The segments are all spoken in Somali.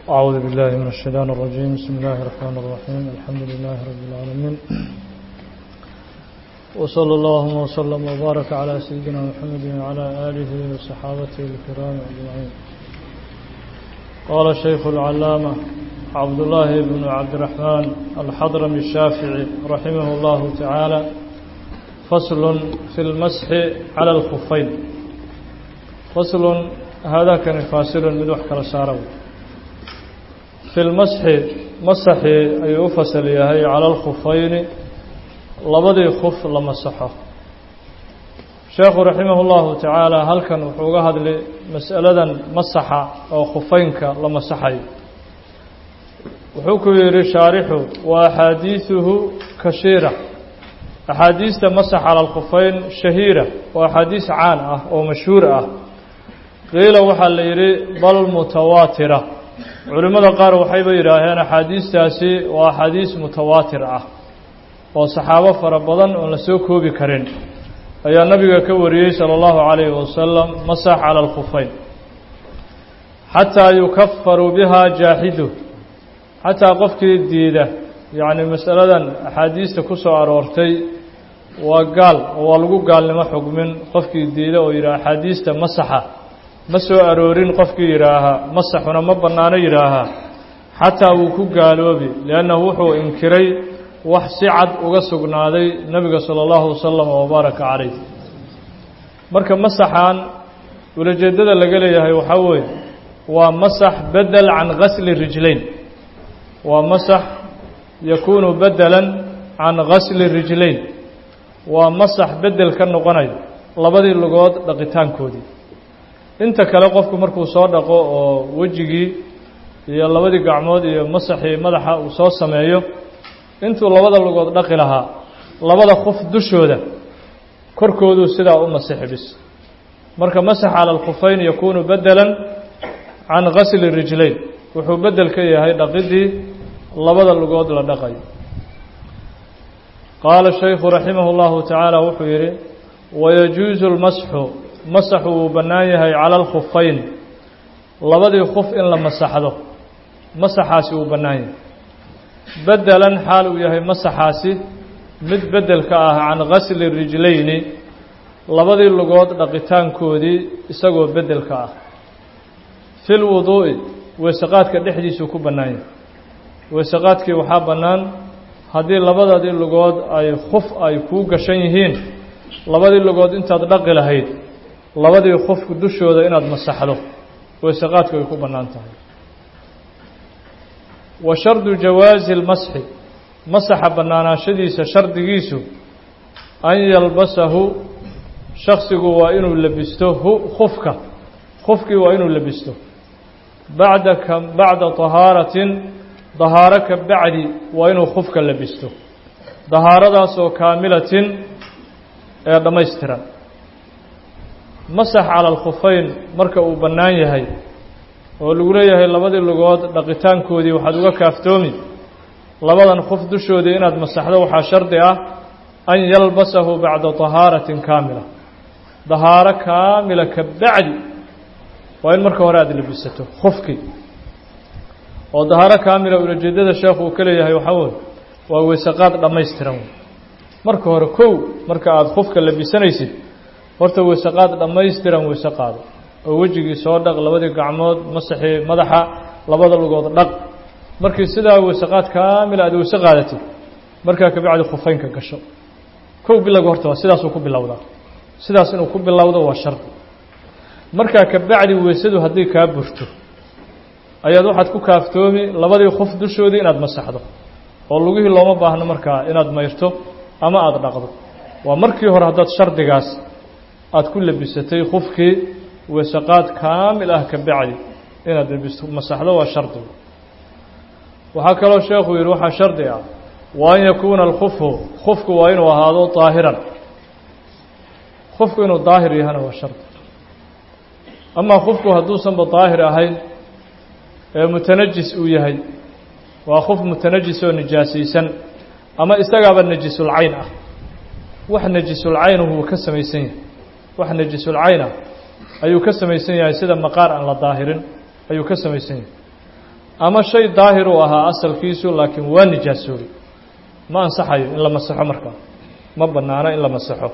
أعوذ بالله من الشيطان الرجيم بسم الله الرحمن الرحيم الحمد لله رب العالمين وصلى الله وسلم وبارك على سيدنا محمد وعلى آله وصحابته الكرام أجمعين قال الشيخ العلامة عبد الله بن عبد الرحمن الحضرمي الشافعي رحمه الله تعالى فصل في المسح على الخفين فصل هذا كان فاصل من وحك السارو في المسح مسح أي فصل يهي على الخفين labadii khuf la masaxo sheekhu raximah اllahu tacaala halkan wuxuu uga hadlay mas'aladan masaxa oo khufaynka la masaxayo wuxuu ku yidhi shaarixu wa axaadiiثuhu kashiira axaadiista masax cala alkhufayn shahiira waa axaadiis caan ah oo mashhuur ah qiila waxaa la yidhi bal mutawaatira culimmada qaar waxayba yidhaaheen axaadiistaasi waa axaadiis mutawaatir ah oo saxaabo fara badan oon la soo koobi karin ayaa nabiga ka wariyey salى اllahu عalayhi wasalam masax calى اlkhufayn xataa yukafaru biha jaaxidu xataa qofkii diida yacni masaladan axaadiista ku soo aroortay waa gaal oo waa lagu gaalnimo xugmin qofkii diida oo yidhaha axaadiista masaxa ma soo aroorin qofkii yidhaahaa masaxuna ma bannaano yidhaahaa xataa wuu ku gaaloobi liannahu wuxuu inkiray wax si cad uga sugnaaday nebiga salى اllahu wasalam wabaaraka calayh marka masaxan ulajeeddada laga leeyahay waxaa weeye waa masax bedel can gasli rijlayn waa masax yakuunu bedelan can gasli rijlayn waa masax bedel ka noqonayo labadii lugood dhaqitaankoodii inta kale qofku markuu soo dhaqo oo wejigii iyo labadii gacmood iyo masaxii madaxa uu soo sameeyo intuu labada lugood dhaqi lahaa labada khuf dushooda korkooduu sidaa u masixi bis marka masax cala alkhufayn yakuunu bedelan can gasli rijlayn wuxuu bedel ka yahay dhaqidii labada lugood la dhaqayo qaala shaykhu raximah اllahu tacaala wuxuu yidhi wayajuusu lmasxu masaxu wuu bannaan yahay cala alkhufayn labadii khuf in la masaxdo masaxaasi wuu bannaan yahay bedelan xaal uu yahay masaxaasi mid bedel ka ah can gasli rijlayni labadii lugood dhaqitaankoodii isagoo bedel ka ah fi lwuduu'i weeseqaadka dhexdiisuu ku bannaan yahay weeseqaadkii waxaa bannaan haddii labadadii lugood ay khuf ay kuu gashan yihiin labadii lugood intaad dhaqi lahayd labadii khufku dushooda inaad masaxdo weeseqaadku ay ku bannaan tahay wa shardu jawaazi lmasxi masaxa bannaanaashadiisa shardigiisu an yalbasahu shaksigu waa inuu labisto hu khufka khufkii waa inuu labisto bacda ka bacda tahaaratin dahaaro ka bacdi waa inuu khufka labisto dahaaradaasoo kaamilatin ee dhammaystiran masax cala alkhufayn marka uu bannaan yahay oo lagu leeyahay labadii lugood dhaqitaankoodii waxaad uga kaaftoomi labadan khuf dushoodii inaad masaxdo waxaa shardi ah an yalbasahu bacda tahaaratin kaamila dahaaro kaamila ka bacdi waa in marka hore aada labisato khufkii oo dahaaro kaamila ulajeedada sheekhu uu ka leeyahay waxaa weye waa weysaqaad dhammaystiran wey marka hore kow marka aada khufka labisanaysid horta weysaqaad dhammaystiran weyse qaado oo wejigii soo dhaq labadii gacmood masaxii madaxa labada lugood dhaq markii sidaa weysaqaad kaamila aad weyse qaadatid markaa kabacdi khufaynka gasho kow bilowga horta waa sidaasuu ku bilowdaa sidaas inuu ku bilowdo waa shardi markaa kabacdi weysadu haddii kaa burto ayaad waxaad ku kaaftoomi labadii khuf dushoodii inaad masaxdo oo lugihii looma baahno markaa inaad mayrto ama aada dhaqdo waa markii hore haddaad shardigaas aada ku labisatay khufkii weesaqaad kaamil ah ka bacdi inaad labisto masaxdo waa shardi waxaa kaloo sheekhu yidhi waxaa shardi ah wa an yakuuna alkhufhu khufku waa inuu ahaado daahiran khufku inuu daahir yahana waa shardi amaa khufku hadduusanba daahir ahayn ee mutanajis uu yahay waa khuf mutanajis oo nijaasaysan ama isagaaba najisulcayn ah wax najisulcaynuhu ka samaysan yahay wax najisulcayn ah ayuu ka samaysan yahay sida maqaar aan la daahirin ayuu ka samaysan yahay ama shay daahir uu ahaa asalkiisu laakiin waa nijaasoobay ma ansaxayo in la masaxo markaa ma bannaano in la masaxo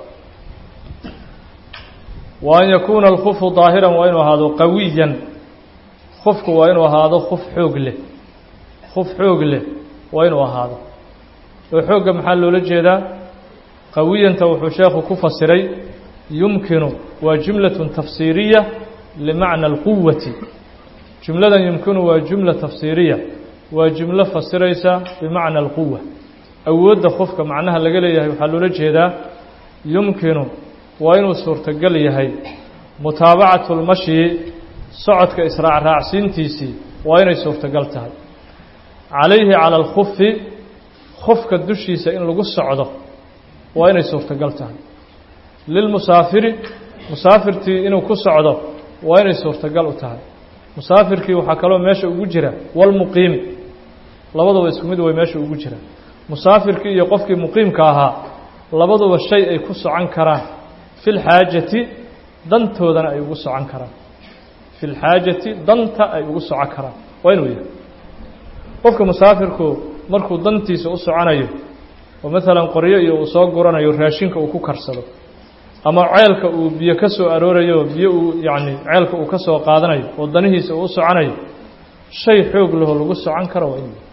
wa an yakuuna alkufu daahiran waa inuu ahaado qawiyan kufku waa inuu ahaado kuf xoog leh kuf xoog leh waa inuu ahaado oo xoogga maxaa loola jeedaa qawiyanta wuxuu sheekhu ku fasiray yumkinu waa jumlatun tafsiiriya limacna alquwati jumladan yumkinu waa jumla tafsiiriya waa jumlo fasiraysa bimacna alquwa awoodda qofka macnaha laga leeyahay waxaa loola jeedaa yumkinu waa inuu suurtogal yahay mutaabacatu lmashyi socodka israacraacsiintiisii waa inay suurtogal tahay calayhi cala alkufi kufka dushiisa in lagu socdo waa inay suurtogal tahay lilmusaafiri musaafirtii inuu ku socdo waa inay suurtogal u tahay musaafirkii waxaa kaloo meesha ugu jira walmuqiimi labaduba isku mid way meesha ugu jira musaafirkii iyo qofkii muqiimka ahaa labaduba shay ay ku socon karaan fi lxaajati dantoodana ay ugu socon karaan fi lxaajati danta ay ugu socon karaan waa inuu yahay qofka musaafirku markuu dantiisa u soconayo oo maalan qoryo iyo uu soo guranayo raashinka uu ku karsado ama ceelka uu biyo ka soo aroorayo biyo uu yacni ceelka uu ka soo qaadanayo oo danihiisa uu u soconayo shay xoog laho lagu socon karo waa inuu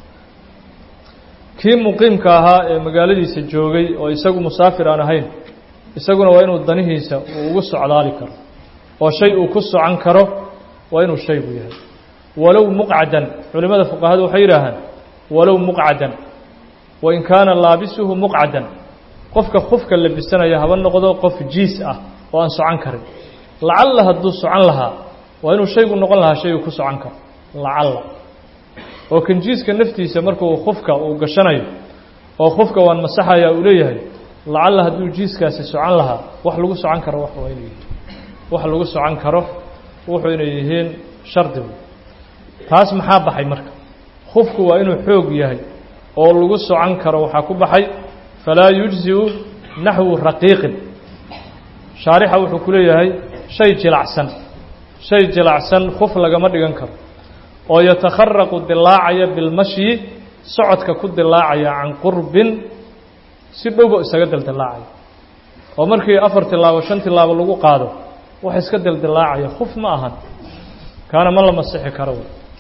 kii muqiimka ahaa ee magaaladiisa joogay oo isagu musaafir aan ahayn isaguna waa inuu danihiisa uu ugu socdaali karo oo shay uu ku socon karo waa inuu shaygu yahay walow muqcadan culimmada fuqahadu waxay yidhaahaan walow muqcadan wain kaana laabisuhu muqcadan qofka kufka labisanaya haba noqdo qof jiis ah oo aan socon karin lacalla hadduu socon lahaa waa inuu shaygu noqon lahaa shaygu ku socon karo lacalla oo kan jiiska naftiisa markuu kufka uu gashanayo oo kufka waan masaxaya uu leeyahay lacalla hadduu jiiskaasi socon lahaa wax lagu socon karo wax waa inuu yihiin wax lagu socon karo wuxuu inay yihiin shardigu taas maxaa baxay marka kufku waa inuu xoog yahay oo lagu socon karo waxaa ku baxay falaa yujziu naxwu raqiiqin shaarixa wuxuu ku leeyahay shay jilacsan shay jilacsan kuf lagama dhigan karo oo yatakharaqu dilaacaya bilmashyi socodka ku dilaacaya can qurbin si dhowba isaga dildilaacaya oo markii afar tilaabo shan tilaabo lagu qaado wax iska dildilaacaya kuf ma ahan kaana ma la masixi karo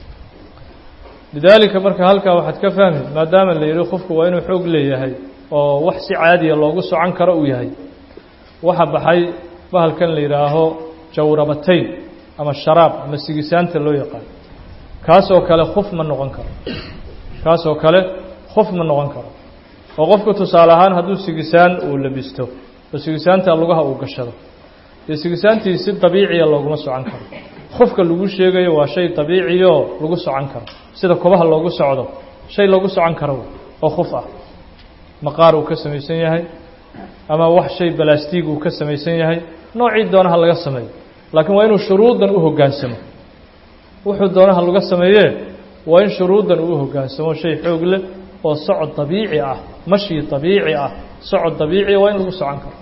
lidaalika marka halkaa waxaad ka fahmi maadaama la yidhi qofku waa inuu xoog leeyahay oo wax si caadiya loogu socon karo uu yahay waxa baxay bahalkan la yidhaaho jawrabatayn ama sharaab ama sigisaanta loo yaqaan kaasoo kale kuf ma noqon karo kaasoo kale kuf ma noqon karo oo qofku tusaale ahaan hadduu sigisaan uu labisto oo sigisaanta lugaha uu gashado dee sigisaantii si dabiiciya looguma socon karo kufka lagu sheegayo waa shay dabiiciyo lagu socon karo sida kobaha loogu socdo shay loogu socon karo oo kuf ah maqaar uu ka samaysan yahay ama wax shay balastiig uu ka samaysan yahay noocii doonaha laga sameeyo laakiin waa inuu shuruuddan u hoggaansamo wuxuu doonaha laga sameeyee waa in shuruuddan uu hoggaansamo shay xoog leh oo socod dabiici ah mashyi dabiici ah socod dabiiciya waa in lagu socon karo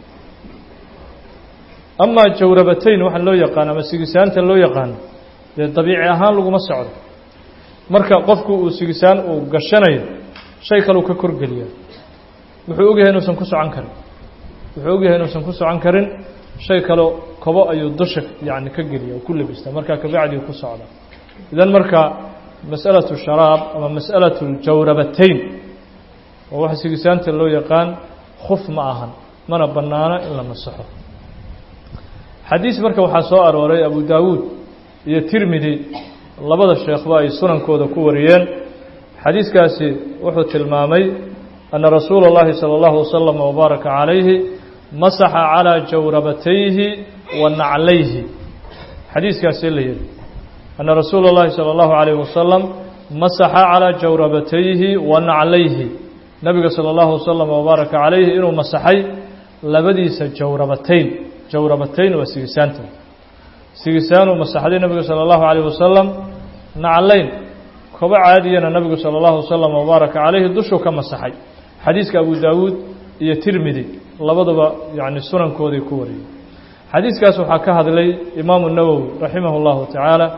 amaa jawrabatayn waxa loo yaqaano ama sigisaanta loo yaqaano dee dabiici ahaan laguma socdo marka qofku uu sigisaan uu gashanayo shay kaleu ka korgeliya wuxuu ogyahay inuusan ku socon karin wuxuu ogyahay inuusan ku socon karin shay kaleo kobo ayuu dusha yacni ka geliya oo ku labista markaa kabacdii ku socda idan marka mas'alatu sharaab ama mas'alatu jawrabatayn oo waxa sigisaanta loo yaqaan khuf ma ahan mana bannaano in la masaxo xadiis marka waxaa soo arooray abu daawuud iyo tirmidi labada sheekhba ay sunankooda ku wariyeen xadiiskaasi wuxuu tilmaamay أن رsuuل الlahi صلى الله وسلم وbaaرك عaليه maسxa عalى jawrabatayhi wa naclayhi xadiiskaasi la yihi أنa rasuul الlahi salى الlaه عليه وasلم maسxa عalى jawrabatayhi wa naclayhi nabiga salى الlaه وسلم وbaaرaka عalayhi inuu masaxay labadiisa jawrabatayn jawrabatayn waa sigisaanta sigisaanuu masaxday nabiga salى الlaه عليه وasلم naclayn kobo caadiyana nabigu salى الlaه وسلم وbaaرaka عalayhi dushuu ka masaxay xadiiska abu daawuud iyo tirmidi labaduba yani sunankooday ku wariyey xadiiskaas waxaa ka hadlay imaamu nawowi raximah اllahu tacaala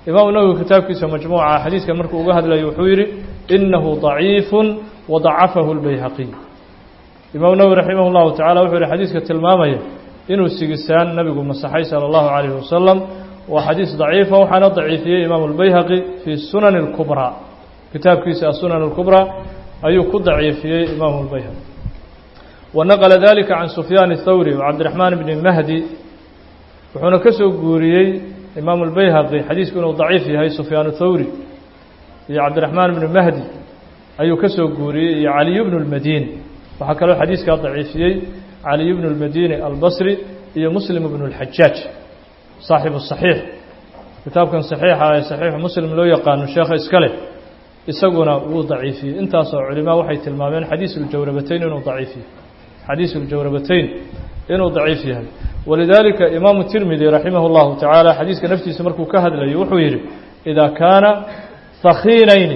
imaamu nawowi kitaabkiisa majmuuca xadiidkan markuu uga hadlayo wuxuu yidhi inahu ضaciifu wadacafahu اlbayhaqiy imaamu nawowi raximah اllahu tacala wuxuu yihi xadiidka tilmaamaya inuu sigisaan nabigu masaxay salى اllahu عalayh wasalam waa xadiis daciifa waxaana daciifiyey imaamu اlbayhaqi fii sunani اlkubraa kitaabkiisa asunan اlkubraa ayuu ku daciifiyey imaamu اlbayhaqi wanaqla dalika can sufyaan الthawri wcabdiraxmaan bni mahdi wuxuuna ka soo guuriyey imaamu اlbayhaqi xadiisku inuu daciif yahay sufyaan thawri iyo cabdiraxmaan bni mahdi ayuu ka soo guuriyey iyo caliy bnu اlmadini waxaa kaloo xadiiskaa daciifiyey caliy bnu اlmadini albasri iyo muslim bnu اlxajaaj saaxibu صaxiix kitaabkan saxiixa ee saxiixu muslim loo yaqaano sheekha iska leh isaguna wuu daciifiyey intaasoo culimaa waxay tilmaameen xadiis uljawrabatayn inuu daciif yahay xadiis uljawrabatayn inuu daciif yahay walidaalika imaamu tirmidi raximah اllahu tacaala xadiiska naftiisa markuu ka hadlayo wuxuu yidhi idaa kaana hakiinayni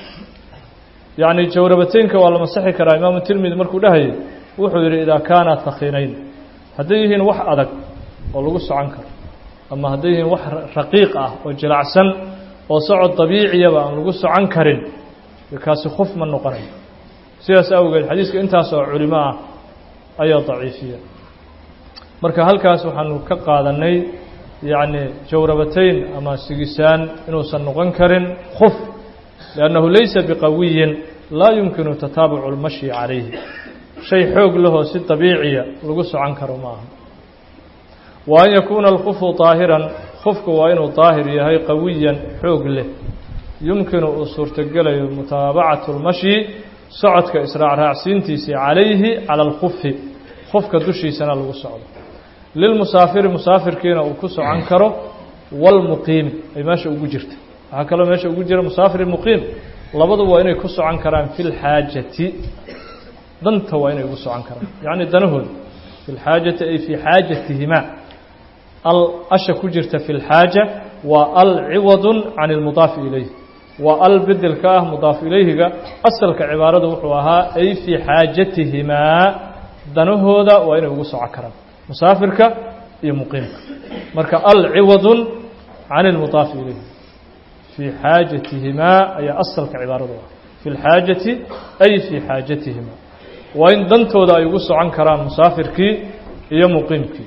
yacni jawrabataynka waa la masaxi karaa imaamu tirmidi markuu dhahayay wuxuu yidhi idaa kaana hakiinayn hadday yihiin wax adag oo lagu socon karo ama hadday yihiin wax raqiiq ah oo jilacsan oo socod dabiiciyaba aan lagu socon karin kaasi khuf ma noqonayo sidaas awgeed xadiiska intaas oo culimo ah ayaa daciifiya marka halkaas waxaanu ka qaadanay yacni jawrabatayn ama sigisaan inuusan noqon karin khuf liannahu laysa biqawiyin laa yumkinu tataabucu اlmashyi calayhi shay xoog lahoo si dabiiciya lagu socon karo ma aha wa an yakuuna alkufu طaahiran kufku waa inuu daahir yahay qawiyan xoog leh yumkinu uu suurtogelayo mutaabacatu اlmashyi socodka israacraacsiintiisii calayhi cala alkufi kufka dushiisana lagu socdo lilmusaafiri musaafirkiina uu ku socon karo walmuqiimi ay meesha ugu jirta waxaa kaloo meesha ugu jira musaafir muqiim labadu waa inay ku socon karaan fi lxaajati danta waa inay ugu socon karaan yacni danahooda fi lxaajati ay fii xaajatihimaa al asha ku jirta fi lxaaja waa al ciwadun can ilmudaafi ilayh waa al bedelka ah mudaaf ilayhiga asalka cibaarada wuxuu ahaa ay fii xaajatihimaa danahooda waa inay ugu socon karaan musaafirka iyo muqiimka marka al ciwadun can ilmudaafi ilayhi fii xaajatihimaa ayaa asalka cibaaradu ah fi lxaajati ay fii xaajatihimaa waa in dantooda ay ugu socon karaan musaafirkii iyo muqiimkii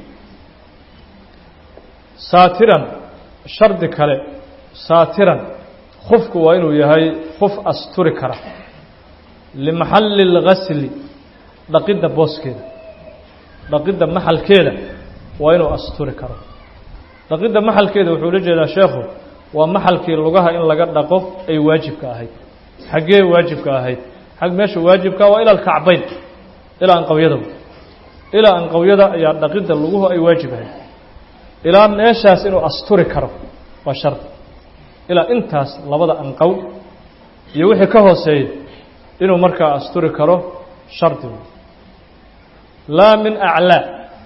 saatiran shardi kale saatiran khufku waa inuu yahay khuf asturi kara limaxalli اlgasli dhaqidda booskeeda dhaqidda maxalkeeda waa inuu asturi karo dhaqidda maxalkeeda wuxuu la jeedaa sheekhu waa maxalkii lugaha in laga dhaqo ay waajibka ahayd xaggee waajibka ahayd xag meesha waajibka waa ila alkacbayn ilaa anqawyada ilaa anqawyada ayaa dhaqidda luguhu ay waajib ahayd ilaa meeshaas inuu asturi karo waa shardi ilaa intaas labada anqow iyo wixii ka hooseeya inuu markaa asturi karo shardi laa min aclaa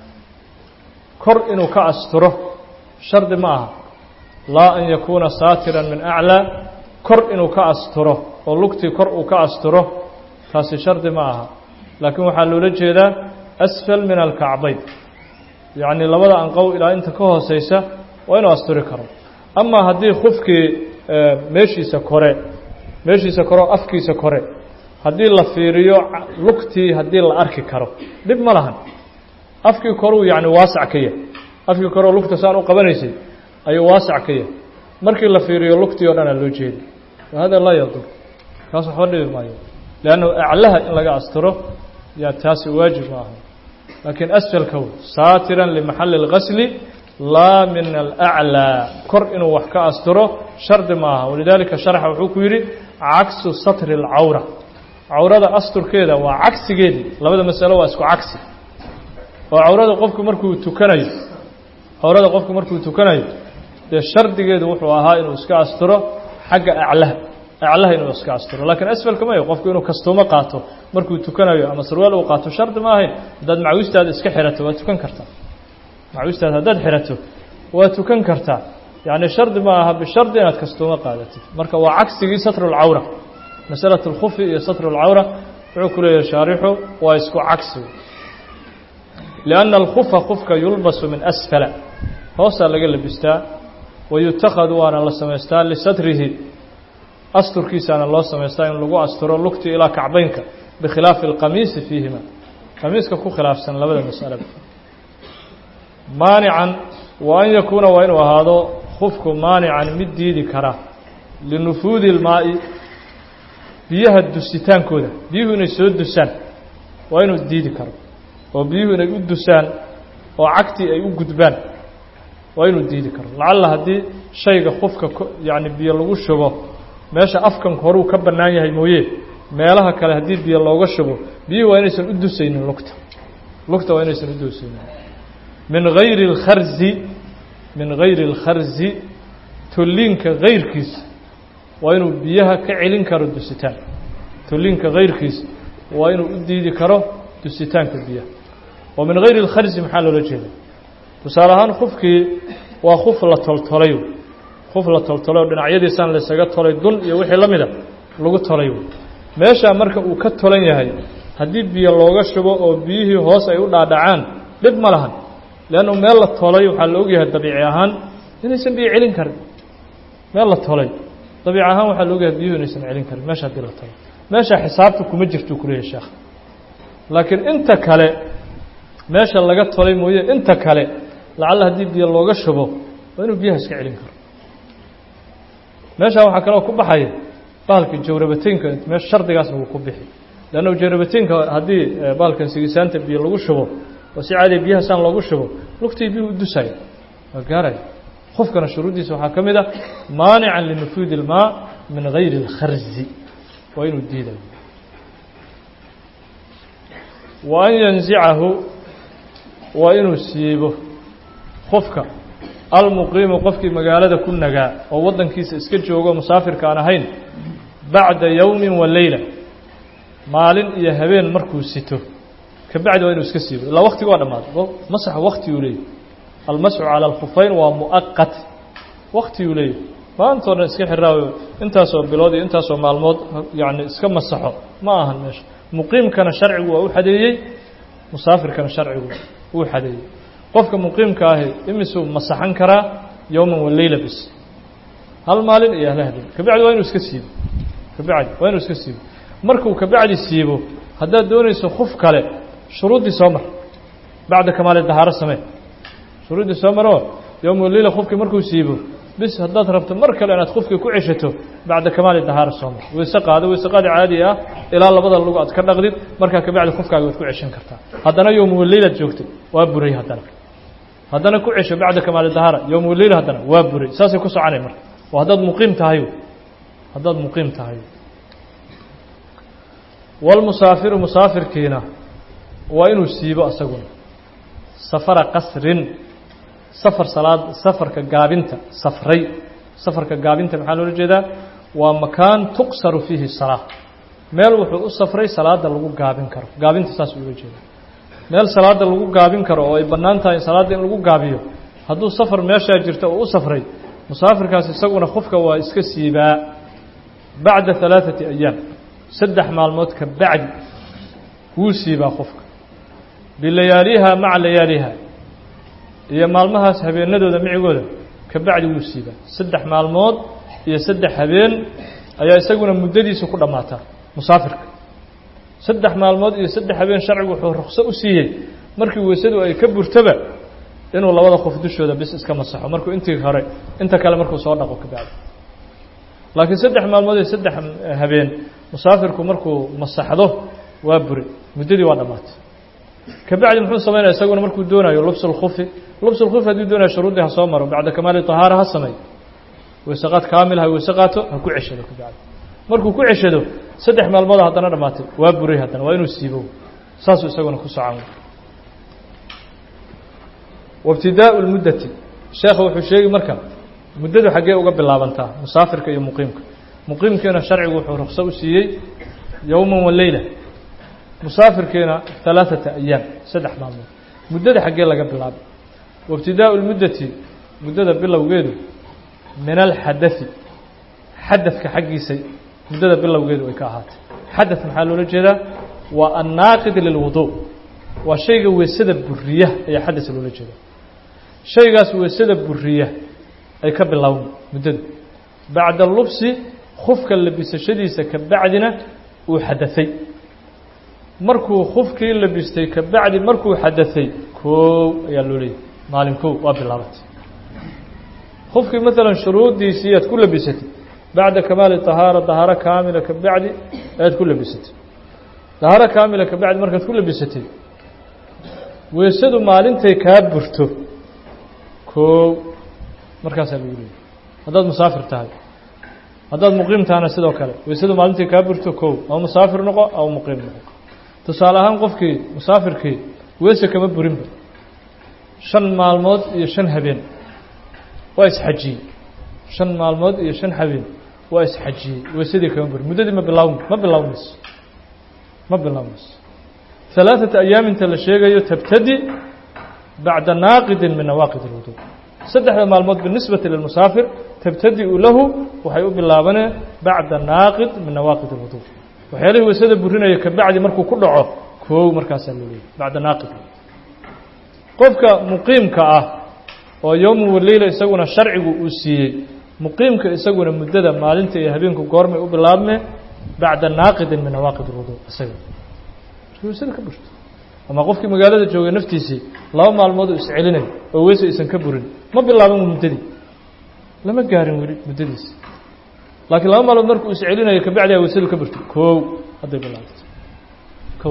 kor inuu ka asturo shardi ma aha laa an yakuuna saatiran min aclaa kor inuu ka asturo oo lugtii kor uu ka asturo taasi shardi ma aha laakiin waxaa loola jeedaa asfal min alkacbayn yacni labada anqow ilaa inta ka hooseysa waa inuu asturi karo amaa haddii khufkii meeshiisa kore meeshiisa kore oo afkiisa kore haddii la fiiriyo lugtii haddii la arki karo dhib ma lahan afkii koruu yacni waasac ka yahay afkii koreoo lugta saan u qabanaysay ayuu waasac ka yahay markii la fiiriyo lugtii o dhan aa loo jeeda wahada laa yadur kaas waxba dhibi maayo leanna aclaha in laga asturo yaa taasi waajib ma aha laakiin asfalka w saatiran limaxalli اlgasli laa min alaclىa kor inuu wax ka asturo shardi ma aha walidaalika sharxa wuxuu ku yidhi cagsu satri اlcawra cawrada asturkeeda waa cagsigeedii labada masalo waa isku cagsi oo cawrada qofku markuu tukanayo cawrada qofku markuu tukanayo dee shardigeedu wuxuu ahaa inuu iska asturo xagga aclaha aclaha inuu iska asturo laakiin asfalka mayo qofku inuu kastuumo qaato markuu tukanayo ama sarwaal uu qaato shardi ma ahayn haddaad macawistaada iska xirato waa tukan kartaa macawistaada haddaad xirato waa tukan kartaa yacni shardi ma aha bishardi inaad kastuumo qaadatid marka waa cagsigii satru lcawra masalat اlkhufi iyo satru اlcawra wuxuu ku leeyahay shaarixu waa isku cagsi lianna alkhufa khufka yulbasu min asfala hoosaa laga labistaa wayutakhadu waana la samaystaa lisatrihi asturkiisaana loo samaystaa in lagu asturo lugti ilaa kacbaynka bikhilaafi alqamiisi fiihima qamiiska ku khilaafsan labada mas'alaba maanican wa an yakuuna waa inuu ahaado khufku maanican mid diidi kara linufuudi ilmaa'i biyaha dusitaankooda biyuhu inay soo dusaan waa inuu diidi karo oo biyuhu inay u dusaan oo cagtii ay u gudbaan waa inuu diidi karo lacalla haddii shayga khufka yacni biyo lagu shubo meesha afkanka horuu ka bannaan yahay mooye meelaha kale haddii biyo looga shubo biyuhu waa inaysan u dusaynin lugta lugta waa inaysan u dusaynin min hayri اlkharzi min hayri اlkharzi tolliinka kayrkiisa waa inuu biyaha ka celin karo dusitaan tolliinka kayrkiisa waa inuu u diidi karo dusitaanka biyaha oo min hayri اlkharzi maxaa loola jeeda tusaale ahaan khufkii waa khuf la toltolay khuf la toltolay oo dhinacyadiisaan laysaga tolay dun iyo wixii la mida lagu tolay meeshaa marka uu ka tolan yahay haddii biyo looga shubo oo biyihii hoos ay u dhaadhacaan dhib ma lahan leannu meel la tolay waxaa la ogyahay dabiici ahaan inaysan biyo celin karin meel la tolay dabiici ahaan waxaa la ogyahay biyuhu inaysan celin karin meesha haddii la tolay meeshaa xisaabta kuma jirtuu kuleeyahay sheekh laakiin inta kale meesha laga tolay mooye inta kale lacalla haddii biyo looga shubo waa inuu biyaha iska celin karo meeshaa waxaa kaloo ku baxaya bahalka jawrabateynka me shardigaasna wuu ku bixi leanna jawrabateynka haddii bahalkan sigisaanta biyo lagu shubo oo si caadiya biyaha saan loogu shubo lugtii biyuhu u dusaya waa gaaraya qofkana shuruuddiisa waxaa ka mid ah maanican linufuudi ilmaa min gayri اlkharzi waa inuu diidayo wa an yanzicahu waa inuu siibo qofka almuqiimu qofkii magaalada ku nagaa oo waddankiisa iska joogo musaafirka aan ahayn bacda yowmin wa leyla maalin iyo habeen markuu sito ka bacdi waa inuu iska siibo ilaa waktiga waa dhammaaday masaxa waktiguu leeyahy almasxu cala alkhufayn waa mu'aqat waktiguu leeyahy maantoo dhan iska xiraayo intaasoo bilood iyo intaasoo maalmood yacni iska masaxo ma ahan meesha muqiimkana sharcigu waa u xadeeyey musaafirkana sharcigu uu xadeeyey qofka muqiimka ahi imisuu masaxan karaa yowman wa leyla bis hal maalin iyo hal habeen kabacdi waa inuu iska siibo kabacdi waa inuu iska siibo markuu kabacdi siibo haddaad doonayso kuf kale shuruuddii soo mar bacda kamaali dahaaro samee shuruuddii soo maroo yowma wa leyla kufkii markuu siibo bis haddaad rabto mar kale inaad kufkii ku ceshato bacda kamaali dahaaro soo mar weyse qaado weyse qaadi caadi ah ilaa labada lugu aad ka dhaqdid markaa kabacdi kufkaaga waad ku ceshan kartaa haddana yowma wa leylaad joogtay waa buray haddana haddana ku cesho bacda kamaali dahaara yowma waleyla haddana waa buray saasay ku soconay marka oo haddaad muqiim tahay haddaad muqiim tahay walmusaafiru musaafirkiina waa inuu siibo asaguna safara qasrin safar salaad safarka gaabinta safray safarka gaabinta maxaa loola jeedaa waa makaan tuqsaru fiihi salaa meel wuxuu u safray salaada lagu gaabin karo gaabinta saas uga jeeda meel salaada lagu gaabin karo oo ay bannaan tahay salaadda in lagu gaabiyo hadduu safar meeshaa jirta oo u safray musaafirkaas isaguna qofka waa iska siibaa bacda halaaثati ayaam saddex maalmood ka bacdi wuu siibaa qofka bilayaaliha maca layaaliha iyo maalmahaas habeenadooda micigooda ka bacdi wuu siibaa saddex maalmood iyo saddex habeen ayaa isaguna muddadiisa ku dhammaataa musaafirka saddex maalmood iyo saddex habeen sharcigu wuxuu rukso u siiyey markii weysadu ay ka burtaba inuu labada qof dushooda bis iska masaxo markuu intii hore inta kale markuu soo dhaqo ka bacdi laakiin saddex maalmood iyo saddex habeen musaafirku markuu masaxdo waa buri muddadii waa dhammaatay ka bacdi muxuu samaynaya isaguna markuu doonayo lubsulkufi lubsulkufi hadduu doonayo shuruuddii ha soo maro bacda kamaali طahaara ha sameeyo weysaqaad kaamil ha weyse qaato ha ku ceshado ka bacdi markuu ku ceshado saddex maalmooda haddana dhammaatay waa buray haddana waa inuu siibo saasuu isaguna ku socan waibtidaau lmuddati sheekha wuxuu sheegi marka muddadu xaggee uga bilaabantaa musaafirka iyo muqiimka muqiimkiina sharcigu wuxuu rukso u siiyey yowman wa leyla musaafirkiina halaaثata ayaam saddex maalmood muddada xaggee laga bilaabay waibtidaau lmuddati muddada bilowgeedu min alxadai xadadka xaggiisa muddada bilowgeedu ay ka ahaatay xadad maxaa loola jeedaa waa annaaqid lilwudu waa shayga weysada buriya ayaa xadas loola jeeda shaygaas weysada buriya ay ka bilowda muddadu bacda lubsi khufka labisashadiisa ka bacdina uu xadaثay markuu khufkii labistay ka bacdi markuu xadaثay koow ayaa loo leeyay maalin kow waa bilaabatay khufkii maalan shuruuddiisii aad ku labisatay bacda kamaali طahaara طahaaro kaamila ka bacdi ayaad ku labisatay طahaaro kaamila ka bacdi markaad ku labisatay weesadu maalintay kaa burto koow markaasaa lagu leeyay haddaad musaafir tahay haddaad muqiim tahana sidoo kale weysadu maalintay kaa burto kow ama musaafir noqo ama muqiim noqo tusaale ahaan qofkii musaafirkii weese kama burinba shan maalmood iyo shan habeen waa isxajiyey shan maalmood iyo shan habeen waa isxajiyey weysadii kama burin muddadii ma bilaawm ma bilaawmayso ma bilaawmayso halaaثata ayaam inta la sheegayo tabtadi bacda naaqidin min nawaaqid اlwudu saddexda maalmood binisbati lilmusaafir tabtadi'u lahu waxay u bilaabaneen bacda naaqid min nawaaqid اlwudu waxyaalihii weysada burinaya ka bacdi markuu ku dhaco koow markaasaa loo leeyay bacda naaqid qofka muqiimka ah oo yowmu waleyla isaguna sharcigu uu siiyey muqiimka isaguna muddada maalinta iyo habeenku goormay u bilaabmee bacda naaqidin min nawaaqid اlwudu isaga weysada ka burto ama qofkii magaalada joogay naftiisii laba maalmood uu iscelinayo oo weyse aysan ka burin ma bilaaban muddadii lama gaarin weli muddadiisi laakiin laba maalmood markuu iscelinayo kabacdiha weysadu ka burtay koow hadday bilaabato kow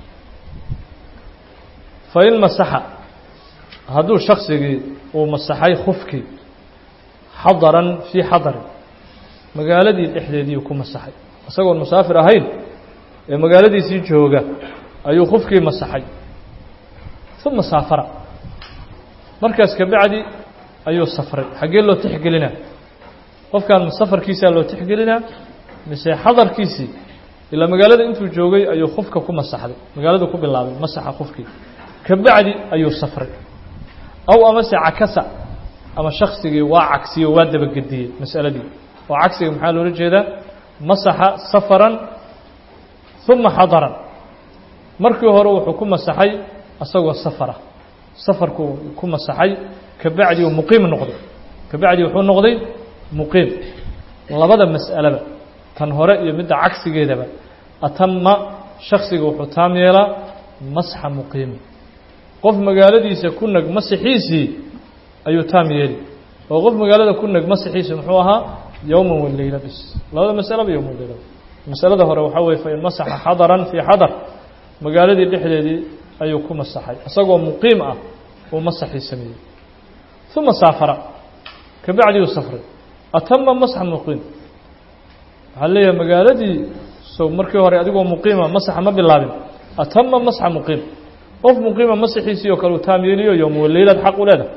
fa in masaxa hadduu shaksigii uu masaxay khufkii xadaran fii xadarin magaaladii dhexdeediiu ku masaxay isagoon musaafir ahayn ee magaaladiisii jooga ayuu khufkii masaxay uma saafara markaas ka bacdi ayuu safray xaggee loo tixgelinaa qofkan safarkiisaa loo tixgelinaa mise xadarkiisii ilaa magaalada intuu joogay ayuu khufka ku masaxday magaaladu ku bilaabay masaxa khufkii ka bacdi ayuu safray aw amase cakasa ama shaksigii waa cagsiyo waa dabagediyey mas'aladii oo cagsiga maxaa loola jeedaa masaxa safaran uma xadaran markii hore wuxuu ku masaxay isagoo safara safarku ku masaxay ka bacdi uu muqiim noqday ka bacdi wuxuu noqday muqiim labada mas'aleba tan hore iyo midda cagsigeedaba atama shaksiga wuxuu taam yeelaa masxa muqiimi qof magaaladiisa ku nag masixiisii ayuu taam yeeli oo qof magaalada ku nag masixiisi muxuu ahaa yowman waleyla bis labada masaleba yowman waleyla masalada hore waxaa weye fain masaxa xadaran fii xadar magaaladii dhexdeedii ayuu ku masaxay isagoo muqiim ah uu masaxii sameeyey uma saafara ka bacdi uu safray atama masxa muqiim waxaa leeyahay magaaladii so markii hore adigoo muqiima masaxa ma bilaabin atama masxa muqiim qof muqiima masaxiisii oo kale uu taam yeeliyo yowma waleylaad xaq u leedahay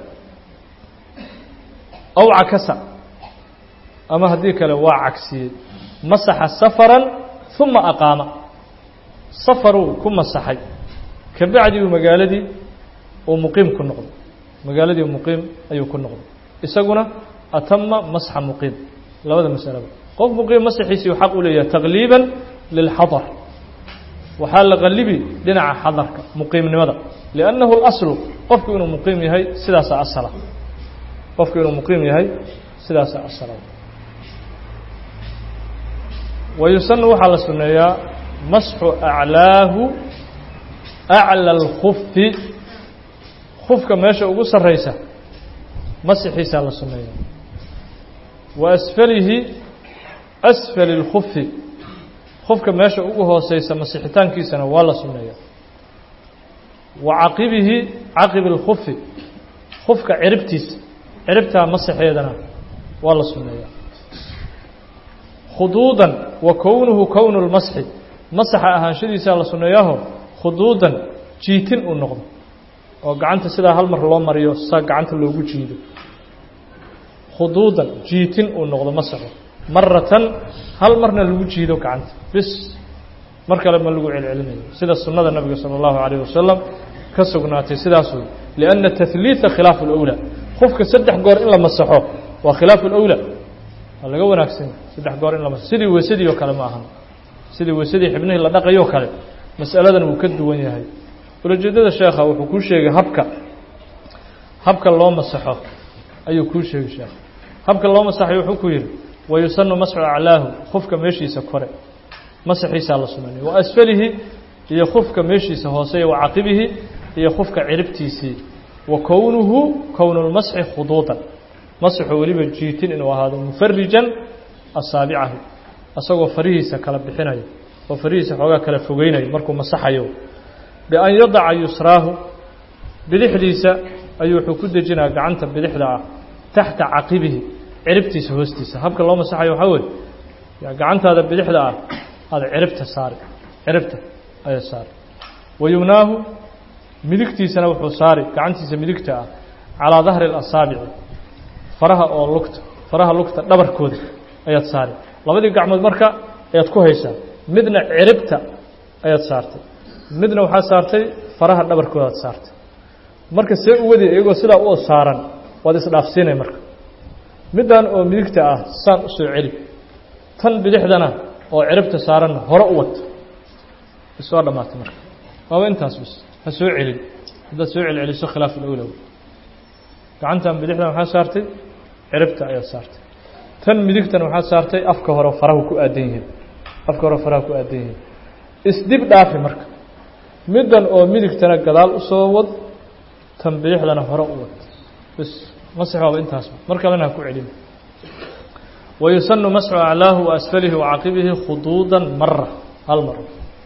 aw cakasa ama haddii kale waa cagsiyey masaxa safaran uma aqaama safaruu ku masaxay ka bacdi uu magaaladii uu muqiim ku noqday magaaladii muqiim ayuu ku noqday isaguna atama masxa muqiim labada masalaba qof muqiim masaxiisii uu xaq u leeyahay taqliiban lilxadar waxaa la qalibi dhinaca xadarka muqiimnimada liannahu اlaslu qofku inuu muqiim yahay sidaasaa asala qofku inuu muqiim yahay sidaasaa asala wayusanu waxaa la suneeyaa masxu aclaahu aclى اlkufi kufka meesha ugu sarraysa masixiisaa la suneeya wa asfalihi asfali اlkufi kufka meesha ugu hooseysa masixitaankiisana waa la suneeya wa caqibihi caqibi اlkufi kufka ciribtiisa ciribtaa masixeedana waa la suneeya khuduudan wa kownuhu kownu اlmasxi masaxa ahaanshadiisaa la suneeyaaho khuduudan jiitin uu noqdo oo gacanta sidaa hal mar loo mariyo saa gacanta loogu jiido khuduudan jiitin uu noqdo masaxo maratan hal marna lagu jiido gacanta bis mar kale ma lagu celcelinayo sida sunnada nabiga salى اllahu عalيه wasalam ka sugnaatay sidaas wey liأnna tahliiثa khilaafu اlأwlى qofka saddex goor in la masaxo waa khilaafu اlأwlى waa laga wanaagsan saddex goor in la masaxo sidii weysadii oo kale ma ahan sidii weysadii xibnihii la dhaqayoo kale masaladan wuu ka duwan yahay ulajeedada sheekha wuxuu kuu sheegay habka habka loo masaxo ayuu kuu sheegay sheekh habka loo masaxay wuxuu ku yidhi wayusanu masxu aclaahu khufka meeshiisa kore masaxiisaa la sunaynay wa asfalihi iyo khufka meeshiisa hoose wa caqibihi iyo khufka ciribtiisii wa kownuhu kownulmasxi khuduudan masxu weliba jiitin inuu ahaado mufarijan asaabicahu asagoo farihiisa kala bixinayo oo farihiisa xoogaa kala fogeynayo markuu masaxayo bian yadaca yusraahu bidixdiisa ayuu wuxuu ku dejinaa gacanta bidixda ah taxta caqibihi ciribtiisa hoostiisa habka loo masaxayo waxaa weye gacantaada bidixda ah aada ciribta saari ciribta ayaa saari wayumnaahu midigtiisana wuxuu saari gacantiisa midigta ah calaa dahri اlasaabici faraha oo lugta faraha lugta dhabarkooda ayaad saari labadii gacmood marka ayaad ku haysaa midna ciribta ayaad saartay midna waxaad saartay faraha dhabarkooda ad saartay marka see u wadi iyagoo sidaa u saaran waad isdhaafsiinay marka middan oo midigta ah saan u soo celi tan bidixdana oo ciribta saaranna hore u wata isoo dhammaatay marka waaba intaas bis ha soo celin haddaad soo celceliso khilaaf ulowlow gacantan bidixdan waxaa saartay ciribta ayaad saartay tan midigtana waxaad saartay afka hore farahu ku aadan yihiin afka hore faraha ku aadan yihiin isdib dhaafi marka middan oo midigtana gadaal usoo wad tan bidixdana hore u wad bis masx waaba intaas mar kalena ha ku celin wayusanu masxu aclaahu waasfalihi wacaqibihi khuduudan mara hal mar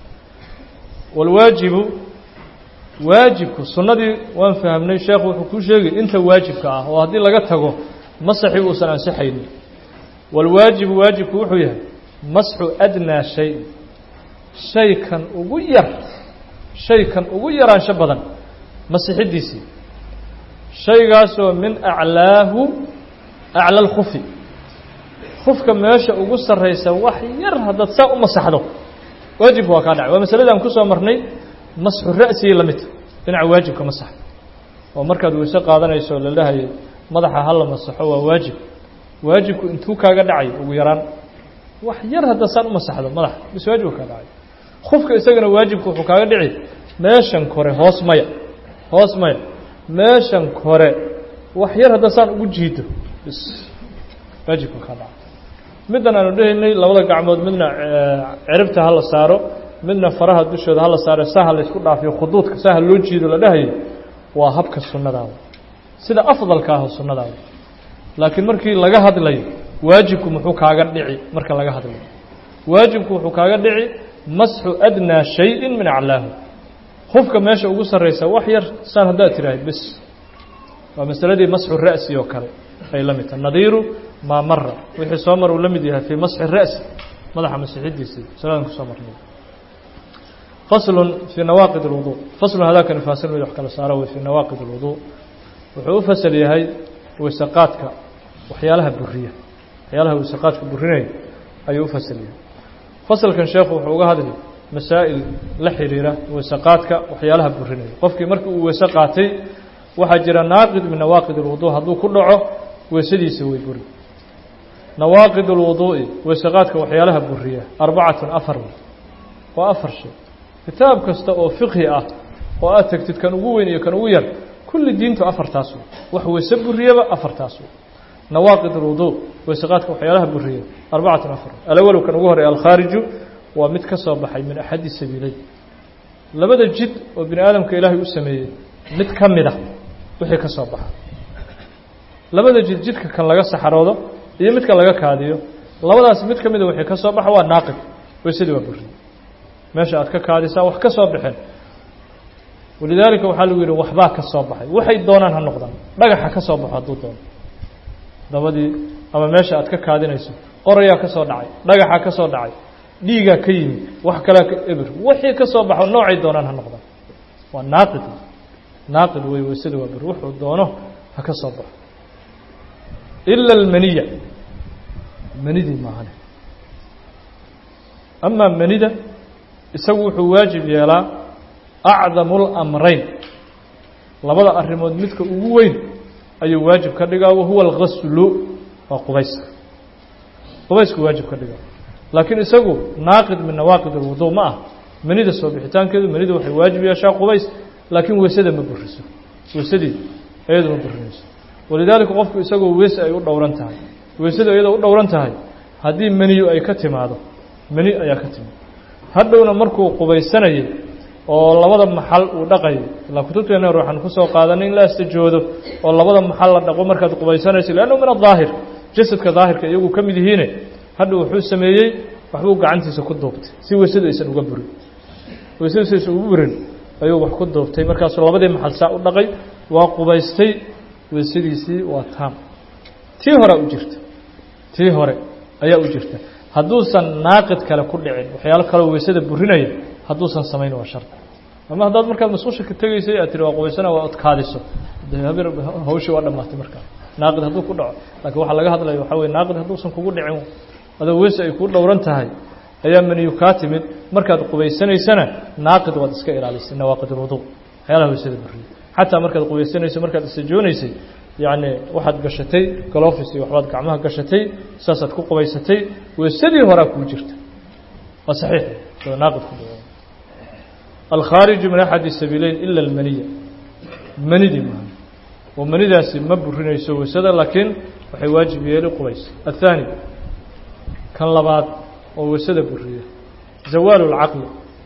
walwaajibu waajibku sunnadii waan fahamnay sheekhu wuxuu kuu sheegay inta waajibka ah oo haddii laga tago masaxii uusan ansixaynin walwaajibu waajibku wuxuu yahay masxu adnaa shay shaykan ugu yar shaykan ugu yaraansho badan masixidiisii shaygaasoo min aclaahu acla lkufi kufka meesha ugu sarraysa wax yar haddaad saa u masaxdo waajibka waa kaa dhacay waa masaladaan kusoo marnay masxu ra'sigii la midta dhinaca waajibka masax oo markaad weyse qaadanayso la dhahayay madaxa hala masaxo waa waajib waajibku intuu kaaga dhacay ugu yaraan wax yar haddaad saan u masaxdo madaxa bis waajibka kaa dhacay kufka isagana waajibku wuxuu kaaga dhici meeshan kore hoos maya hoos maya meeshan kore wax yar haddaad saan ugu jiido bis waajibka kaa dhacay middan aanu dhehaynay labada gacmood midna ciribta hala saaro midna faraha dushooda hala saaro saha la isku dhaafiyo khuduudka saha loo jiido la dhahayo waa habka sunnadaada sida afdalka ah sunnadaada laakiin markii laga hadlayo waajibku muxuu kaaga dhici marka laga hadlayo waajibku wuxuu kaaga dhici masxu adnaa shayin min aclaahu hufka meesha ugu sarraysa wax yar saan haddaad tirahay bis waa masaladii masxu ra'si oo kale ay la mid tahay nadiiru maa mara wixii soo mar uu la mid yahay fii masxi ra'si madaxa masixidiisii saladan kusoo marnay faslun fii nawaaqid اlwudu faslun hadaakani faasil mid wax kala saaro wey fii nawaaqid اlwudu wuxuu u fasal yahay weysaqaadka waxyaalaha buriya waxyaalaha weysaqaadka burinaya ayuu u fasal yahay fasalkan sheekhu wuxuu uga hadli masaa'il la xiriira weysaqaadka waxyaalaha burinaya qofkii markii uu weyse qaatay waxaa jira naaqid min nawaaqid اlwudu hadduu ku dhaco weysadiisa way buri nawaaqid اlwuduu'i weysaqaadka waxyaalaha buriya arbacatun afar waa afar shay kitaab kasta oo fiqhi ah oo aad tegtid kan ugu weyn iyo kan ugu yar kulli diintu afartaas wey wax weyse buriyaba afartaas wey nawaaqid اlwuduu weysaqaadka waxyaalaha buriya arbacatun afar alawalow kan ugu horey alkhaariju waa mid ka soo baxay min axadi sabiileyn labada jid oo bini aadamka ilaahay u sameeyey mid ka mid a wixii ka soo baxa labada jid jidka kan laga saxaroodo iyo midka laga kaadiyo labadaas mid ka mida wixii ka soo baxa waa naaqid weysadii waa buriye meesha aad ka kaadisaa wax ka soo baxeen walidaalika waxaa lagu yidhi waxbaa ka soo baxay waxay doonaan ha noqdaan dhagaxa ka soo baxo hadduu doono dabadii ama meesha aad ka kaadinayso qorayaa ka soo dhacay dhagaxaa ka soo dhacay dhiigaa ka yimid wax kalea ka ebir wixii ka soo baxo noocay doonaan ha noqdaan waa naaqid naaqid wey weysada waa bur wuxuu doono ha ka soo baxo ila almaniya manidii maahane amaa manida isagu wuxuu waajib yeelaa acdamu اlamrayn labada arrimood midka ugu weyn ayuu waajib ka dhigaa wahuwa algaslu waa qubayska qubaysku waajib ka dhigaa laakiin isagu naaqid min nawaaqid اlwudu ma ah manida soo bixitaankeedu manida waxay waajib yeeshaa qubays laakiin weysada ma buriso weysadii iyadu ma burinayso walidaalika qofku isagoo weese ay u dhowran tahay weysadu iyadoo u dhowran tahay haddii meniyu ay ka timaado meni ayaa ka timid hadhowna markuu qubaysanayay oo labada maxal uu dhaqayo ilaa kutubteena hore waxaan kusoo qaadanay in la astajoodo oo labada maxal la dhaqo markaad qubaysanayso leannahu min adaahir jasadka daahirka iyagu ka mid yihiine hadha wuxuu sameeyey waxbuu gacantiisa ku duubtay si weysadu aysan uga burin weysadu si aysan ugu burin ayuu wax ku duubtay markaasuu labadii maxal saa u dhaqay waa qubaystay weysadiisii waa taam tii horea u jirta tii hore ayaa u jirta hadduusan naaqid kale ku dhicin waxyaalo kaleo weysada burinaya hadduusan samayn waa shar ama haddaad markaad mas-uusha ka tegaysay aad tiri waa qubaysana waa odkaadiso de habir hawshii waa dhammaatay markaa naaqid hadduu ku dhaco laakiin waxaa laga hadlaya waxaa weye naaqid hadduusan kugu dhicin adoo weyse ay kuu dhowran tahay ayaa maniyu kaa timid markaad qubaysanaysana naaqid waad iska ilaalisay nawaaqid ulwudu waxyaalaha weysada buriya xataa markaad qubaysanayso markaad isajoonaysay yacni waxaad gashatay galofis iyo waxbaad gacmaha gashatay saasaad ku qubaysatay weysadii horaa kuu jirta waa saxiix naaqid ku dhaco alkhaariju min axadi sabiileyn ila almaniya manidii maaha oo manidaasi ma burinayso weysada laakiin waxay waajib yeeli qubays athaani kan labaad oo weysada buriya zawaalu lcaqli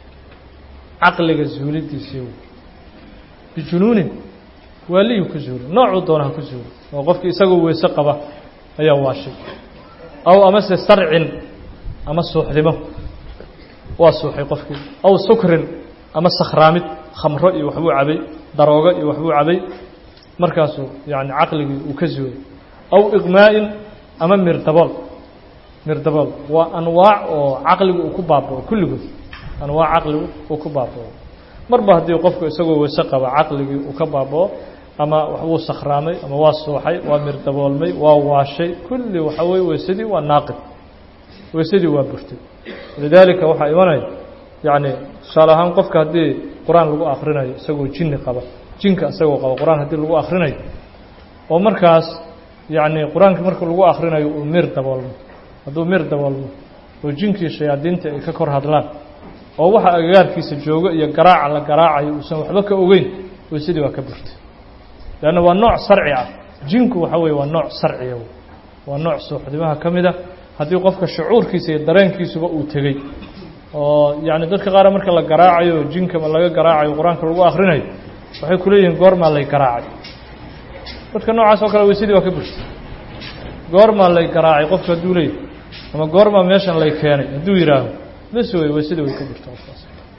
caqliga zuulidiisii bijunuunin waaliyu ku zuuli noocuu doona ha ku zuuli oo qofkii isagoo weyse qaba ayaa waashay aw amase sarcin ama suuxdimo waa suuxay qofkii aw sukrin ama sakhraamid khamro iyo waxbuu cabay daroogo iyo waxbuu cabay markaasuu yani caqligii uu ka zuulay aw iqmaa'in ama mirdabool mirdabool waa anwaac oo caqligu uu ku baabao kulligood anwaac caqligu uu ku baabao marba haddii qofku isagoo weyse qaba caqligii uu ka baabao ama waxbuu sakhraamay ama waa suuxay waa mirdaboolmay waa waashay kulli waxaa weye weysadii waa naaqid weysadii waa burtay lidaalika waxaa imanaya yacni tusaale ahaan qofka haddii qur-aan lagu akrinayo isagoo jinni qaba jinka isagoo qaba qur-aan haddii lagu akrinayo oo markaas yacni qur-aanka marka lagu akrinayo uu mir daboolmo hadduu mir daboolmo oo jinkii shayaadiinta ay ka kor hadlaan oo waxa agagaarkiisa joogo iyo garaaca la garaacayo uusan waxba ka ogeyn weysadii waa ka burtay leanna waa nooc sarci ah jinku waxa weye waa nooc sarciya waa nooc suuxdimaha ka mid a haddii qofka shucuurkiisa iyo dareenkiisuba uu tegey oo yacni dadka qaar marka la garaacayo jinkama laga garaacayo qur-aanka lagu akrinayo waxay ku leeyihiin goormaa lay garaacay dadka noocaas oo kale weysadii waa ka burtay goormaa lay garaacay qofka hadduu leeyahy ama goormaa meeshan lay keenay hadduu yidhaaho bes wey weysadii way ka burta qofkaas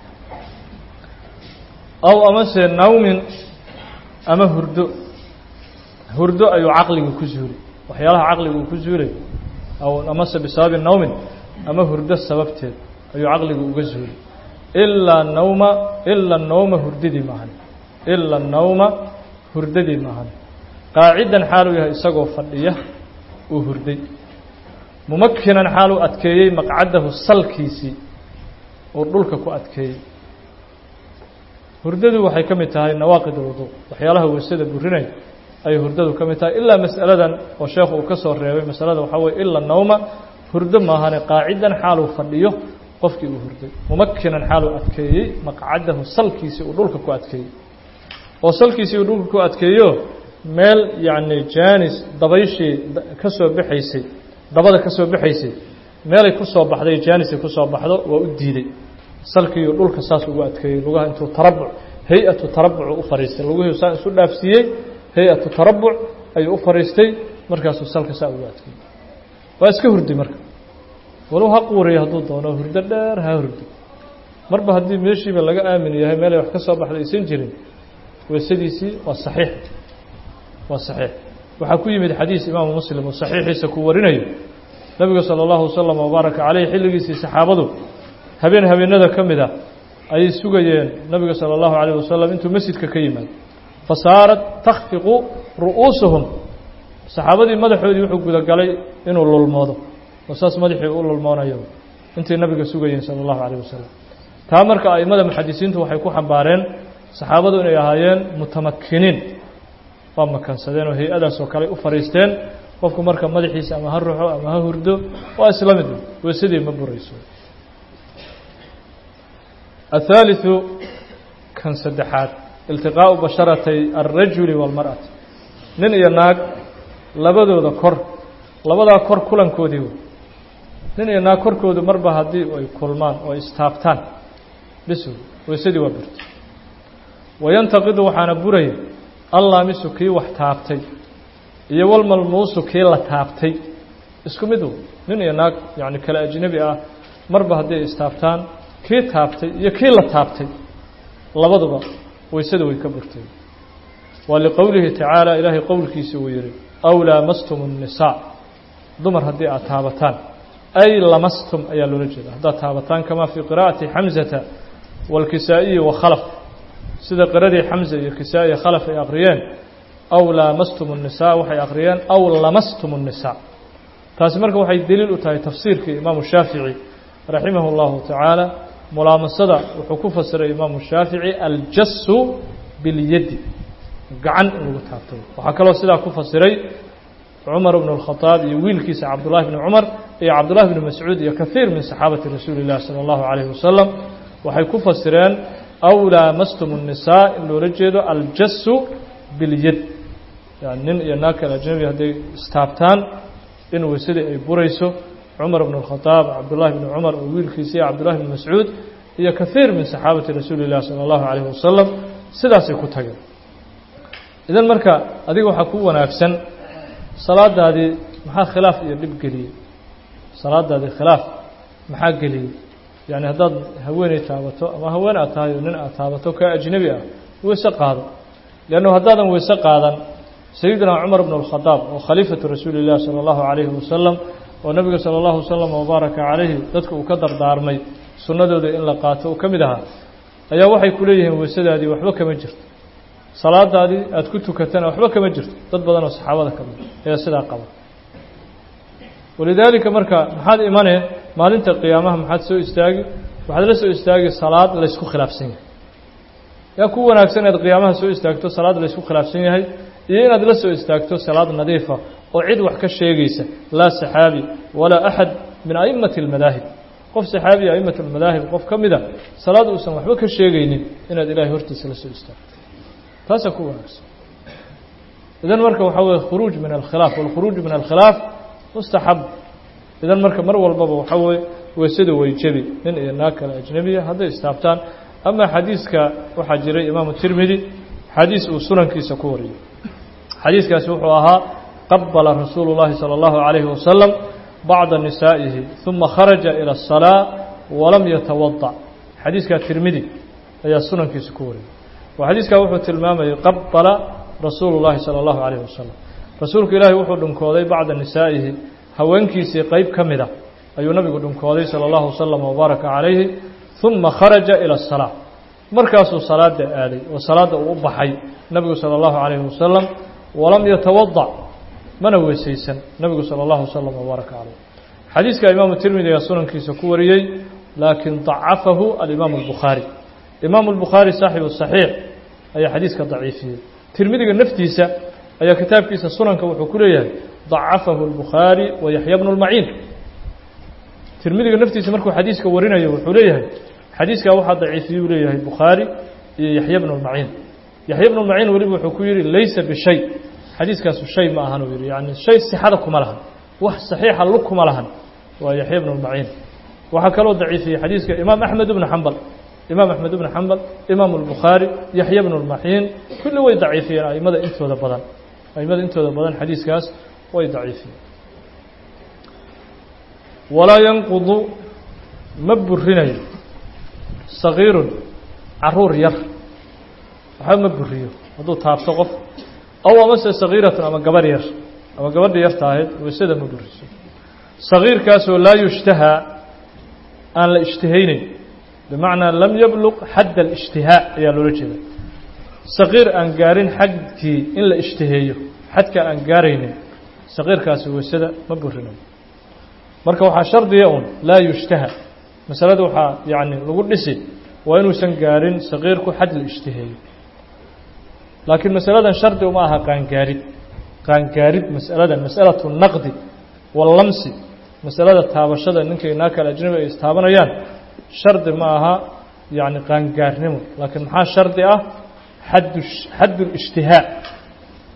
aw amase nawmin ama hurdo hurdo ayuu caqliga ku zuulay waxyaalaha caqliga uu ku zuulay aw amase bisababi nawmin ama hurdo sababteed ayuu caqligu uga zuulay ilaa nawma ila nawma hurdadii maahan ila nawma hurdadii maahan qaacidan xaaluu yahay isagoo fadhiya uu hurday mumakinan xaaluu adkeeyey maqcadahu salkiisii uu dhulka ku adkeeyey hurdadu waxay ka mid tahay nawaaqid alwudu waxyaalaha weysada burinay ayay hurdadu ka mid tahay ilaa mas'aladan oo sheekhu uu ka soo reebay masalada waxaa weye ila nawma hurdo maahane qaacidan xaaluu fadhiyo qofkii uu hurday mumakinan xaaluu adkeeyey maqcadahu salkiisii uu dhulka ku adkeeyey oo salkiisii uu dhulka ku adkeeyo meel yacni jaanis dabayshii ka soo baxaysay dabada ka soo baxaysay meelay ku soo baxday jaanisay ku soo baxdo waa u diiday salkiiyo dhulka saas ugu adkeeyey lugaha intuu tarabuc hay-atu tarabucu u fariistay luguhii saa isu dhaafsiiyey hay-atu tarabuc ayuu u fariistay markaasuu salka saa ugu adkeeyey waa iska hurday marka walow ha quuriya hadduu doono hurdo dheer ha hurdo marba haddii meeshiiba laga aamin yahay meelay wax ka soo baxday aysan jirin weysadiisii waa saxiix waa saxiix waxaa ku yimid xadiis imaamu muslim uu saxiixiisa ku warinayo nebigu sala allahu wasalam wabaaraka caleyh xilligiisii saxaabadu habeen habeenada ka mid ah ayay sugayeen nebiga sala allahu calayh wasalam intuu masjidka ka yimaado fa saarat takhfiqu ru'uusuhum saxaabadii madaxoodii wuxuu gudagalay inuu lulmoodo oo saas madaxii u lulmoonayo intay nabiga sugayeen sala allahu calayh wasalam taa marka a'immada muxadisiintu waxay ku xambaareen saxaabadu inay ahaayeen mutamakiniin waa makansadeen oo hay-adaas oo kale u fariisteen qofku marka madaxiisa ama ha ruxo ama ha hurdo waa isla mid weysadii ma burayso الثالثu kan saddexaad iltiqaaءu basharatay الrajuli wاlmarأati nin iyo naag labadooda kor labadaa kor kulankoodii wey nin iyo naag korkoodu marba haddii ay kulmaan oo istaabtaan bis wey weysadii waa burta wayantaqidu waxaana buraya allaamisu kii wax taabtay iyo walmalmuusu kii la taabtay isku mid wey nin iyo naag yacni kale ajnebi ah marba haddii ay istaabtaan kii taabtay iyo kii la taabtay labaduba weysada way ka burtay waa liqowlihi tacaala ilaahay qowlkiisa uu yihi aw laamastum الnisaa dumar haddii aad taabataan ay lamastum ayaa loola jeeda haddaad taabataan kamaa fii qira'ati xamzata wاlkisaa'iyi wakhalaf sida qiradii xamza iyo kisaa-i khalaf ay aqriyeen aw laamastum الnisaa waxay aqriyeen aw lamastum الnisaa taasi marka waxay deliil u tahay tafsiirkii imaamu shaafici raximah اllahu tacaala mulaamasada wuxuu ku fasiray imaamu shaafici aljasu biاlyadi gacan in lagu taabto waxaa kaloo sidaa ku fasiray cumar bn اlkhadaab iyo wiilkiisa cabdullahi bni cumar iyo cabdullahi bni mascuud iyo kahiir min saxaabati rasuuli اllahi salى اllahu alayh wasalam waxay ku fasireen aw laamastum الnisaa in loola jeedo aljasu biاlyad yani nin iyo naag kale ajnabi hadday istaabtaan in weysadii ay burayso cumar bn اlkhadaab cabdullahi bni cumar oo wiilkiisa iyo cabdullahi bni mascuud iyo kahiir min saxaabati rasuuli اllahi salى اllahu alayh wasalam sidaasay ku tageen idan marka adiga waxaa ku wanaagsan salaadaadii maxaa khilaaf iyo dhib geliyey salaadaadii khilaaf maxaa geliyey yani haddaad haweeney taabato ama haween aad tahay oo nin aad taabato kaa ajnebi ah weyse qaado leannu haddaadan weyse qaadan sayidina cumar bn اlkhadaab oo khaliifatu rasuuli اllahi salى اllahu alayhi wasalam oo nabiga salى اllahu wasalam wabaaraka calayhi dadka uu ka dardaarmay sunnadooda in la qaato uu ka mid ahaa ayaa waxay ku leeyihiin weysadaadii waxba kama jirto salaadaadii aada ku tukatana waxba kama jirto dad badan oo saxaabada ka mid ayaa sidaa qaba walidaalika marka maxaad imanee maalinta qiyaamaha maxaad soo istaagi waxaad la soo istaagi salaad laysku khilaafsan yahay yaa ku wanaagsan inaad qiyaamaha soo istaagto salaad laysku khilaafsan yahay iyo inaad la soo istaagto salaad nadiifa oo cid wax ka sheegaysa laa saxaabi walaa axad min a'immati almadaahib qof saxaabiya a'immatu almadaahib qof ka mida salaad uusan waxba ka sheegaynin inaad ilaahay hortiisa la soo istaagto taasaa ku wanaagsan idan marka waxaa weye khuruuj min alkhilaaf walkhuruuju min alkhilaaf mustaxab idan marka mar walbaba waxaa weye weysada way jebi nin iyo naag kale ajnebiya hadday istaabtaan ama xadiiska waxaa jiray imaamu tirmidi xadiis uu sunankiisa ku wariyey xadiiskaasi wuxuu ahaa qabala rasuulu llahi salى اllahu عalayhi wasalam bacda nisaa'ihi ثuma kharaja ilى الsalaa walam yatawadac xadiiskaa tirmidi ayaa sunankiisa ku wariyey oo xadiiskaa wuxuu tilmaamayay qabala rasuulu llahi salى اllahu عalayh wasalam rasuulku ilaahi wuxuu dhunkooday bacda nisaa'ihi haweenkiisii qeyb ka mida ayuu nabigu dhunkooday salى اllahu wasalam wabaaraka calayhi ثuma kharaja ilى الsalaa markaasuu salaada aaday oo salaadda uu u baxay nabigu salى اllahu عalayhi wasalam walam yatawadac mana weysaysan nabigu salى اllahu wasalam wabaaraka calayh xadiiska imaamu tirmidi ayaa sunankiisa ku wariyey laakiin dacafahu alimaamu اlbukhaari imaamu اlbukhaari saaxibu صaxiix ayaa xadiiska daciifiyey tirmidiga naftiisa ayaa kitaabkiisa sunanka wuxuu ku leeyahay dacafahu اlbukhaari wa yaxya bnu اlmaciin tirmidiga naftiisa markuu xadiiska warinayo wuxuu leeyahay xadiiskaa waxaa daciifiyuu leeyahay bukhaari iyo yaxya bnu اlmaciin yaxya bnu اlmaciin weliba wuxuu ku yihi laysa bishay xadiiskaasu shay ma ahan uu yihi yani shay sixada kuma lahan wax saxiixa lug kuma lahan waa yaxya bnu اlmaciin waxaa kaloo daciifiyey xadiiska imaam axmed bnu xambal imaam axmed bnu xambal imaam اlbukhaari yaxya bnu اlmaciin kulli way daciifiyeen aimada intooda badan aimada intooda badan xadiiskaas way daciifiyeen walaa yanqudu ma burinayo sagiirun caruur yar waxba ma buriyo hadduu taabto qof aw amase sagiiratun ama gabarh yar ama gabadha yarta ahayd weysada ma buriso sagiirkaasoo laa yushtahaa aan la ishtihayneyn bimacnaa lam yabluq xadd alishtihaa ayaa loola jeeda sagiir aan gaarin xadkii in la ishtiheeyo xadka aan gaaraynin sagiirkaasi weysada ma burinayo marka waxaa shardiya un laa yushtaha masalada waxaa yacni lagu dhisi waa inuusan gaarin sagiirku xad la ishtiheeyo laakiin masaladan shardi uma aha qaangaarid qaangaarid masaladan masalatu naqdi wallamsi masalada taabashada ninkay naa kale ajnabi ay istaabanayaan shardi ma aha yacni qaangaarnimo laakiin maxaa shardi ah xaddu xaddu lishtihaa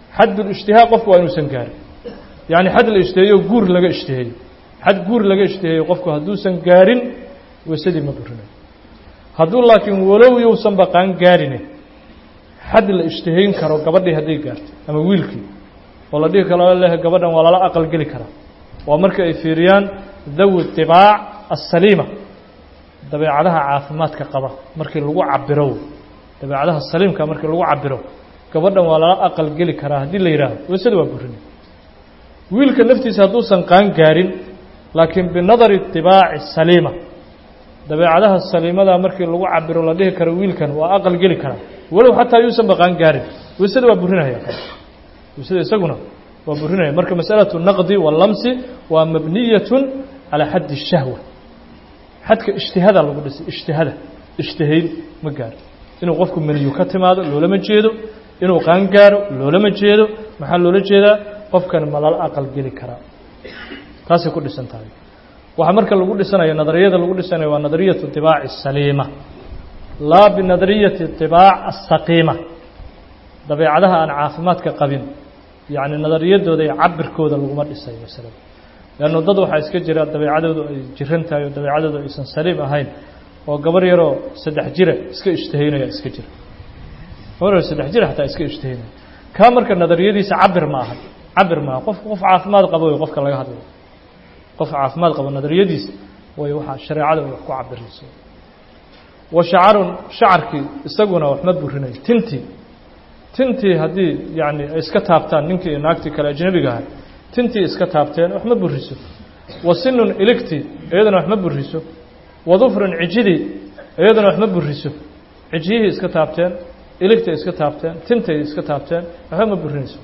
xaddulijtihaa qofku waa inuusan gaarin yacni xad la ishtiheeyo guur laga ishtiheeyo xad guur laga ishtiheeyo qofku hadduusan gaarin weysadii ma burinayo hadduu laakiin walow yousan baqaan gaarine xad la ishtihayn karo gabadhii hadday gaarto ama wiilkii oo la dhihi karo leh gabadhan waa lala aqal geli karaa waa marka ay fiiriyaan dawi طibaac asaliima dabeecadaha caafimaadka qaba markii lagu cabiro dabeecadaha saliimka markii lagu cabiro gabadhan waa lala aqal geli karaa haddii la yidhaahdo weysada waa burinay wiilka naftiisa hadduusan qaan gaarin laakiin binadari طibaaci saliima dabeecadaha saliimada markii lagu cabiro la dhihi karo wiilkan waa aqal geli karaa walow xataa yuusan baqaan gaarin weysada waa burinaya weysada isaguna waa burinaya marka masأalaة الnaqdi والlamsi waa mabniyaة calى xaddi الshahwa xadka اجtihada lagu dhisay اجtihada اجtihayn ma gaaro inuu qofku meniyu ka timaado loolama jeedo inuu qaan gaaro loolama jeedo maxaa loola jeedaa qofkan ma lala aqal geli karaa taasay ku dhisan tahay waxaa marka lagu dhisanayo nadariyada lagu dhisanayo waa nadariyaة طibaac الsaliima laa binadariyaةi طibaac الsaqiima dabeecadaha aan caafimaadka qabin yacni nadariyadooda iyo cabirkooda laguma dhisayo masalada leannu dad waxaa iska jira dabeecadoodu ay jiran tahay oo dabeecadoodu aysan saliim ahayn oo gabar yaroo saddex jira iska ishtihaynaya iska jira gabar yaroo saddex jira xataa iska ishtihaynaya kaa marka nadariyadiisa cabir ma aha cabir maaha qofka qof caafimaad qabo way qofka laga hadlayo qof caafimaad qabo nadariyadiisa way waxaa shareecada wax ku cabirayso wa shacarun shacarkii isaguna wax ma burinayo tintii tintii haddii yani ay iska taabtaan ninkii iyo naagtii kale ajnabiga ahay tintii iska taabteen wax ma buriso wa sinun iligtii iyadana wax ma buriso wa dufrun cijidii iyadana wax ma buriso cijiyihii iska taabteen iligtay iska taabteen tintay iska taabteen waxba ma burinayso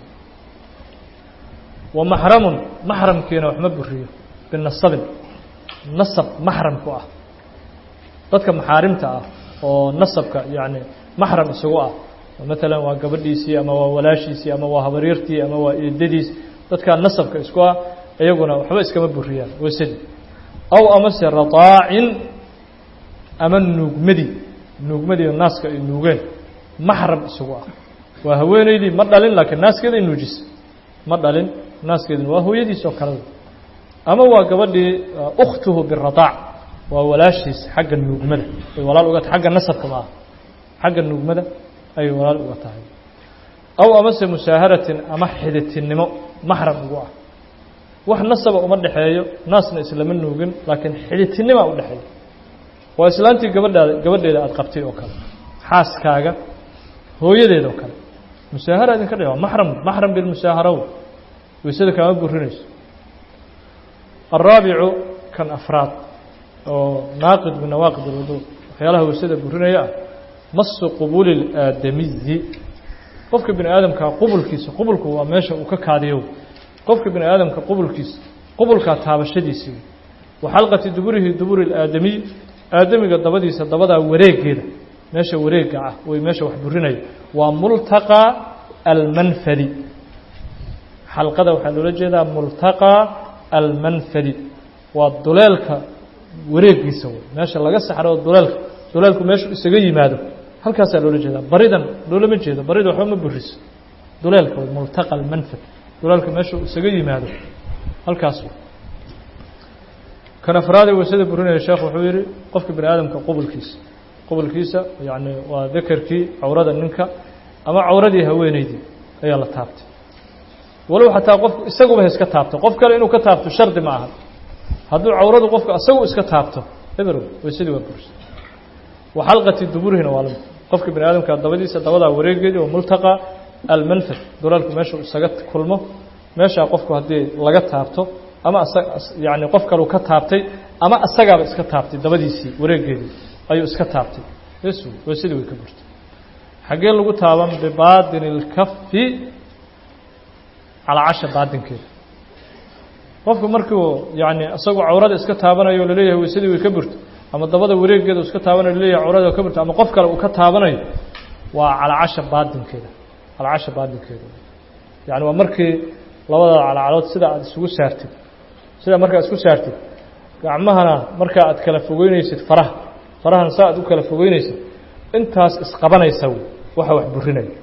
wa maxramun maxramkiina wax ma buriyo binasabin nasab maxramku ah dadka maxaarimta ah oo nasabka yani maxram isagu ah maalan waa gabadhiisii ama waa walaashiisii ama waa habaryartii ama waa eedadiis dadkaa nasabka isku ah iyaguna waxba iskama buriyaan weysadii aw amase radaacin ama nuugmadii nuugmadii naaska ay nuugeen maxram isagu ah waa haweeneydii ma dhalin laakiin naaskeeda ay nuujisa ma dhalin naaskeedina waa hooyadiis oo kaleda ama waa gabadhii ukhtuhu biradaac waa walaashiis xagga nuugmada way walaal uga xagga nasabka ma ah xagga nuugmada ayay walaal uga tahay aw amase musaaharatin ama xiditinimo maxram ugu ah wax nasaba uma dhexeeyo naasna islama nuugin laakiin xiditinima u dhexeeya waa islaantii gabadhaada gabadheeda aada qabtay oo kale xaaskaaga hooyadeeda oo kale musaahara idinka dhe waa maxram maxram bilmusaaharaw weysada kaama burinayso alraabicu kan afraad oo naaqid min nawaaqid alwudu waxyaalaha weysada burinaya ah masu qubuli اlaadamiyi qofka bini aadamkaa qubulkiisa qubulku waa meesha uu ka kaadiyo qofka bini aadamka qubulkiisa qubulkaa taabashadiisii wa xalqati duburihi duburi اlaadamiy aadamiga dabadiisa dabadaa wareegeeda meesha wareega ah way meesha wax burinaya waa multaqى almanfadi xalqada waxaa loola jeedaa multaqى almanfadi waa duleelka wareegiisa wey meesha laga saxro duleelka duleelku meeshu isaga yimaado halkaasaa loola jeedaa baridan loolama jeedo barida waxba ma buriso duleelka way multaqa almanfad duleelka meeshu isaga yimaado halkaas kan afraade weysada burinaya sheekh wuxuu yihi qofka bini aadamka qubulkiisa qubulkiisa yani waa dekerkii cawrada ninka ama cawradii haweeneydii ayaa la taabtay walow xataa qofku isaguba ha iska taabto qof kale inuu ka taabto shardi ma aha hadduu cawradu qofku isagu iska taabto eberow weysadii waa burisa wa xalqati duburihina waa lamid qofka bini aadamka dabadiisa dabadaa wareegeedii oo multaqa almanfad duleelku meeshuu isaga kulmo meeshaa qofku haddii laga taabto ama yani qof kaleu ka taabtay ama asagaaba iska taabtay dabadiisii wareegeedii ayuu iska taabtay bes weysadii way ka burtay xaggee lagu taaban bibaadini اlkafi calaa casha baadinkeeda qofku markuu yani isagoo cawrada iska taabanayo o laleeyahay weysadii way ka burto ama dabada wareegeeda u iska taabanayo laleeyahay cawrada ka burto ama qof kale uu ka taabanayo waa calaa casha baadinkeeda calaa casha baadinkeeda yani waa markii labada calacalood sida aada isugu saartid sida markaa isku saartid gacmahana markaa aad kala fogeynaysid faraha farahana saa aad u kala fogeynaysid intaas isqabanaysa waxa wax burinaya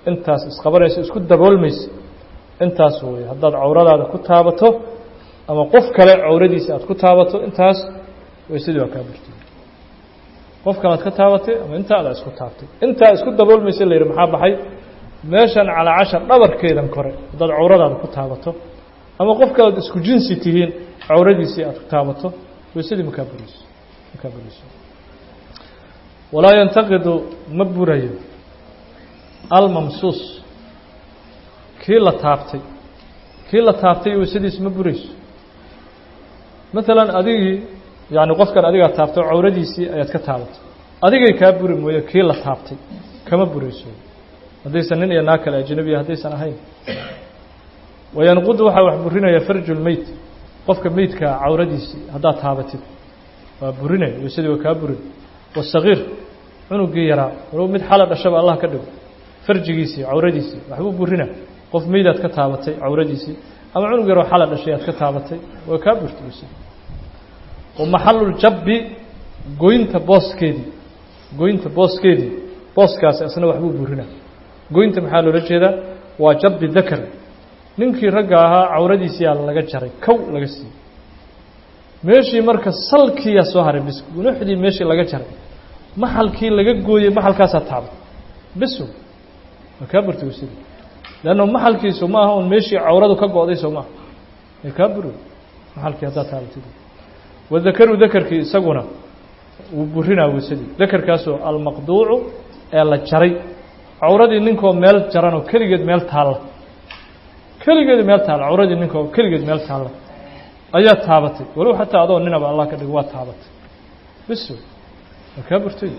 intaas isqabanaysa isku daboolmaysa intaas wey haddaad cawradaada ku taabato ama qof kale cawradiisa aad ku taabato intaas weysadii waa kaa burtay qof kale aad ka taabatay ama intaa adaa isku taabtay intaa isku daboolmaysa la yidhi maxaa baxay meeshan calaa cashar dhabarkeedan kore haddaad cawradaada ku taabato ama qof kalead isku jinsi tihiin cawradiisii aad ku taabato weysadii makaa burayso makaa burayso walaa yantaqidu ma burayo almamsuus kii la taabtay kii la taabtay weysadiis ma burayso maalan adigii yani qofkan adigaa taabtay cawradiisii ayaad ka taabatay adigay kaa buri mooye kii la taabtay kama burayso haddaysan nin iyo naag kale ajnabiya haddaysan ahayn wayanqudu waxaa wax burinaya farju lmeyt qofka meydkaa cawradiisii haddaad taabatid waa burinaya weysadii waa kaa burin wasagiir cunugii yaraa walow mid xala dhashaba allah ka dhigo farjigiisii cawradiisii waxbuu burina qof meydaad ka taabatay cawradiisii ama cunug yaroo xala dhashay aad ka taabatay waa kaa burtay weysadii wamaxaluljabbi goynta booskeedii goynta booskeedii booskaasi asna waxbuu burina goynta maxaa loola jeedaa waa jabbi dakar ninkii ragga ahaa cawradiisiyaa laga jaray kow laga siiyey meeshii marka salkiyaa soo haray bis gunuxdii meeshii laga jaray maxalkii laga gooyey maxalkaasaa taabay biso waa kaa burtay weysadii leanna maxalkiisu ma aha un meeshii cawradu ka go-day soo maaha ee kaa buri maxalkii haddaad taabatid wadakaru dakarkii isaguna wuu burinaa weysadii dakarkaasoo almaqduucu ee la jaray cawradii ninkoo meel jaranoo keligeed meel taalla keligeed meel taalla cawradii ninkoo keligeed meel taalla ayaa taabatay walow xataa adoo ninaba allah ka dhigo waa taabatay biso waa kaa burtay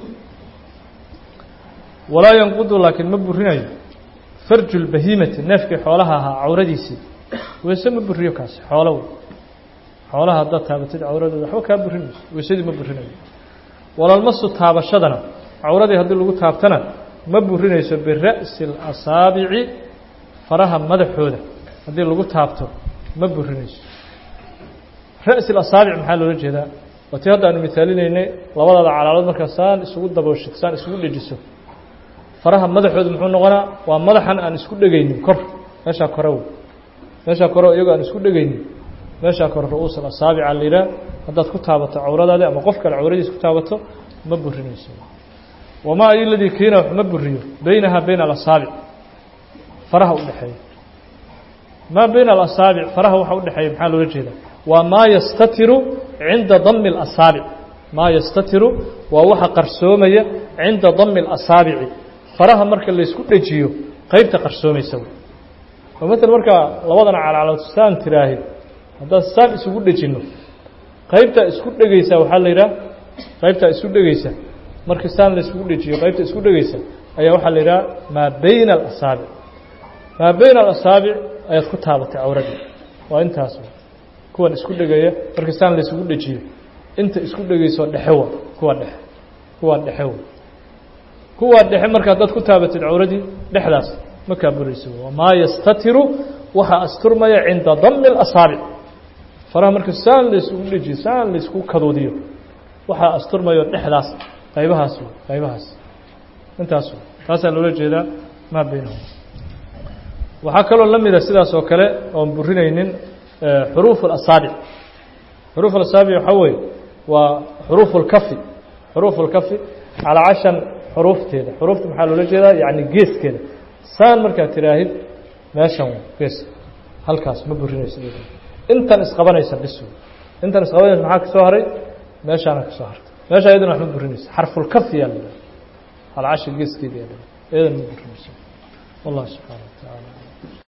walaa yanqudu laakiin ma burinayo farju lbahiimati neefkii xoolaha ahaa cawradiisii weyse ma buriyo kaasi xoolow xoolaha haddaad taabatid cawradooda waxba kaa burinayso weysadii ma burinayo walalmasu taabashadana cawradii haddii lagu taabtana ma burinayso bira'si اlasaabici faraha madaxooda haddii lagu taabto ma burinayso ra'si اlasaabic maxaa loola jeedaa waa tii hadda aanu misaalinaynay labadaada calaalood markaa saan isugu dabooshid saan isugu dhejiso faraha madaxooda muxuu noqonaa waa madaxan aan isku dhegaynin kor meeshaa kore wey meeshaa kore iyagoo aan isku dhegaynin meeshaa kore ru-uus alasaabica la yidhaah haddaad ku taabato cawradaadi ama qof kale cawradiis ku taabato ma burinayso wamaa ay ladii kiina wax ma buriyo beynahaa bayna alasaabic faraha udhexeeya maa bayna alasaabic faraha waxa udhexeeya maxaa loola jeedaa waa maa yastatiru cinda dami اlasaabic maa yastatiru waa waxa qarsoomaya cinda dami اlasaabici faraha marka laysku dhejiyo qeybta qarsoomaysa oo maala markaa labadan calacalood saan tiraahi haddaan saan isugu dhejinno qaybtaa isku dhegaysa waxaa la yidhaha qaybtaa isku dhegaysa markii saan layskugu dhejiyo qaybta isku dhegaysa ayaa waxaa la yidhaha maa bayna alasaabic maa bayna alasaabic ayaad ku taabatay cawradii waa intaas kuwan isku dhegaya markii saan laysugu dhejiyo inta isku dhegaysoo dhexewa kuwa dhexe kuwaa dhexewa kuwaa dhexe marka haddaad ku taabatid cawradii dhexdaas ma kaa burayso wamaa yastatiru waxaa asturmaya cinda dami اlasaabic faraha marka saan laysugu dhejiyo saan laysku kaduudiyo waxaa asturmayo dhexdaas qaybahaas qaybahaas intaas taasaa loola jeedaa maa baynahum waxaa kaloo la mida sidaas oo kale oon burinaynin xuruuf اlasaabic xuruuf asaabic waxaa weeye waa xuruuf اlkafi xuruuf اlkafi calaa cashan xuruufteeda xuruufta maxaa loola jeedaa yani geeskeeda saan markaad tiraahid meeshan gees halkaas ma burinaysa intan isqabanaysa bis intan isqabanaysa maxaa ka soo haray meeshaana ka soo hartay meesha iyadana wax ma burinaysa xarfulkafi yaa la yidhaha calaa casha geeskeeda yaa la yidhaha iyadana ma burinaysa wallah subxaana wa tacaala